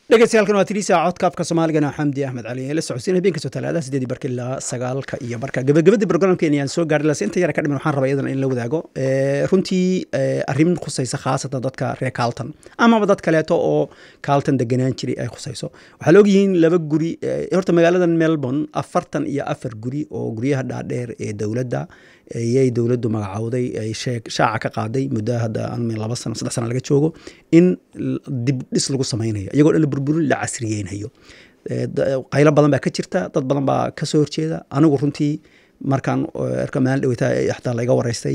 dhegeystayaal waa tiriisa codkaafka soomaaligana xamdi axmed cali ee la socodsiin habeen kastoo talaadaha sideedii barka ilaa sagaalka iyo barka gabagabadii programkeena ayaan soo gaari lase inta yara ka dhiman waxaan rabaa iyadana in la wadaago runtii arrin khusaysa khaasatan dadka reer carlton amaba dad kaleeto oo carlton deganaan jiray ay khusayso waxaa la ogyihiin laba guri horta magaaladan melbourne afartan iyo afar guri oo guryaha dhaadheer ee dowladda ayay dowladdu magacowday ay shaaca ka qaaday muddo hadda laba sano saddex sana laga joogo in dib dhis lagu samaynayo iyagoo dhan la burburin la casriyeynayo qaylo badan baa ka jirta dad badan baa ka soo horjeeda anigu runtii markaan erka maalin dhaweyta xataa laga wareystay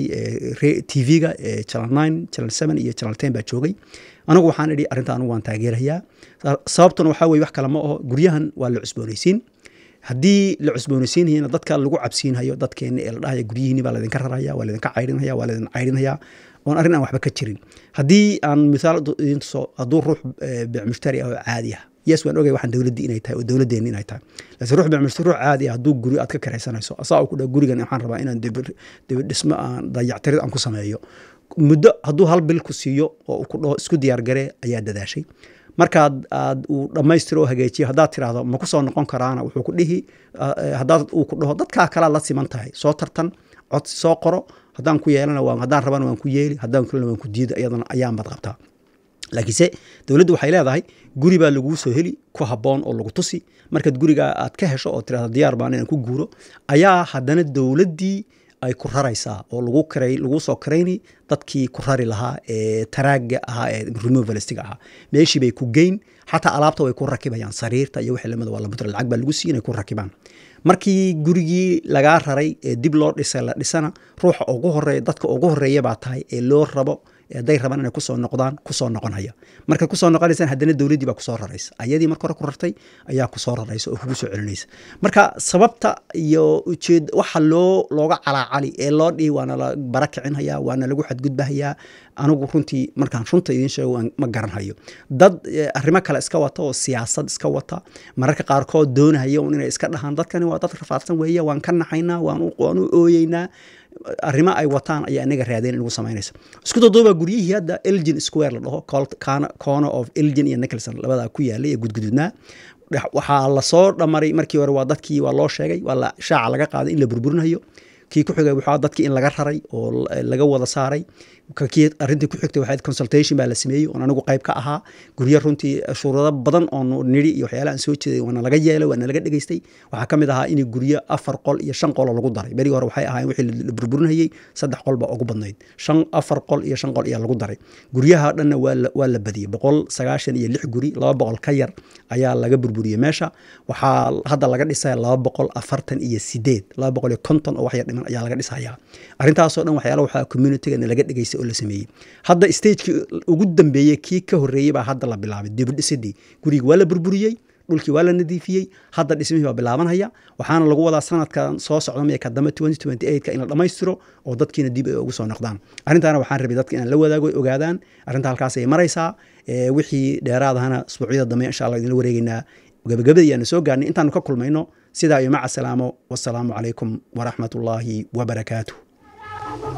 t v-ga channel nine channel seven iyo channel ten baa joogay anigu waxaan idhi arrinta anigu waan taageerayaa sababtuna waxaa weye wax kale ma aho guryahan waa la cusboonaysiin haddii la cusboonaysiinayana dadka lagu cabsiinhayo dadkeena ee la dhahaya guryihiini baa laydinka raraya waa laydinka cayrinhaya waa laydin cayrinhaya oon arrin aan waxba ka jirin haddii aan mithaal idin tuso hadduu ruux bic mushtari ah oo caadi ah yes waan ogay waxaan dowladdii inay tahay oo dowladdeeni inay tahay laakiin ruux bic mushtari ruux caadi ah hadduu guri aad ka karaysanayso asaa uu ku dhaha gurigan waxaan rabaa inaan dibidhismo aan dayactirid aan ku sameeyo muddo hadduu hal bil ku siiyo oo ku dhaho isku diyaargaree ayaa dadaashay markaad aad uu dhammaystiro oo hagaajiyo haddaad tiraahdo ma ku soo noqon karaana wuxuu ku dhihi haddaad uu ku dhaho dadkaa kalaa la siman tahay soo tartan codsi soo qoro haddaan ku yeelana waa haddaan rabana waan ku yeeli haddaan kalena waan ku diida iyadana ayaanbad qabtaa laakiinse dowladdu waxay leedahay guri baa laguu soo heli ku habboon oo lagu tusi markaad gurigaa aad ka hesho oo tirahdo diyaar baan inaan ku guuro ayaa haddana dowladdii ay ku raraysaa oo lagu karay lagu soo karayni dadkii ku rari lahaa ee taraaga ahaa ee removalistiga ahaa meeshii bay ku geyn xataa alaabta way ku rakibayaan sariirta iyo wixii lamida waa lamutr lacag baa lagu siiy inay ku rakibaan markii gurigii lagaa raray ee dib loo dhisay la dhisana ruuxa ugu horeeya dadka ugu horeeya baa tahay ee loo rabo hadday rabaan inay kusoo noqdaan kusoo noqonhaya markaad kusoo noqonaysaan haddana dowladdii baa kusoo raraysa ayadii marka hore ku rartay ayaa kusoo raraysa oo kugu soo celinaysa marka sababta iyo ujeed waxa loo looga calaacali ee loo dhihi waana la bara kicinhayaa waana lagu xadgudbahayaa anigu runtii markaan runta idiin sheego ma garanhayo dad arrimo kale iska wata oo siyaasad iska wata mararka qaarkood doonahaya un inay iska dhahaan dadkani waa dad rafaadsan weeye waan ka naxaynaa waan u ooyeynaa arrimo ay wataan ayaa inaga raadeen inagu samaynaysa isku daduuba guryihii hadda elgin square la dhaho corner of elgin iyo nicholson labadaa ku yaalay ee gudgududnaa waxaa lasoo dhamaray markii hore waa dadkii waa loo sheegay waa la shaaca laga qaaday in la burburinayo kii ku xigay waxaa dadkii in laga raray oo laga wada saaray kii arrintii ku xigtay waxayd consultation baa la sameeyey oon anigu qayb ka ahaa guryo runtii shuruudo badan oon nidhi iyo waxyaala aan soo jeeday waana laga yeelay waana laga dhegeystay waxaa ka mid ahaa in guryo afar qol iyo shan qoloo lagu daray berigii hore waxay ahaayeen wixii la burburinayey saddex qol baa ugu badnayd shan afar qol iyo shan qol ayaa lagu daray guryaha dhanna waa la badiyey boqol sagaashan iyo lix guri laba boqol ka yar ayaa laga burburiyey meesha waxaa hadda laga dhisaya laba boqol afartan iyo sideed laba boqol iyo konton oo waxyar dhiman ayaa laga dhisayaa arrintaasoo dhan waxyaala waxaa communitygana laga dhegeystay oo la sameeyey hadda stagekii ugu dambeeyey kii ka horreeyey baa hadda la bilaabay dibidhisidii gurigi waa la burburiyey dhulkii waa la nadiifiyey hadda dhismihii baa bilaabanhaya waxaana lagu wadaa sanadkan soo socda maya ka dambe ka in la dhammaystiro oo dadkiina dib ay ugu soo noqdaan arrintaana waxaan rabay dadka inaan la wadaago ogaadaan arrinta halkaas ay maraysaa wixii dheeraadahana asbuucyada dambe insha allah idinla wareegeynaa gabagabada ayaanu soo gaarnay intaanu ka kulmayno sidaa iyo maca salaamo wasalaamu calaykum waraxmat ullaahi wabarakaatuh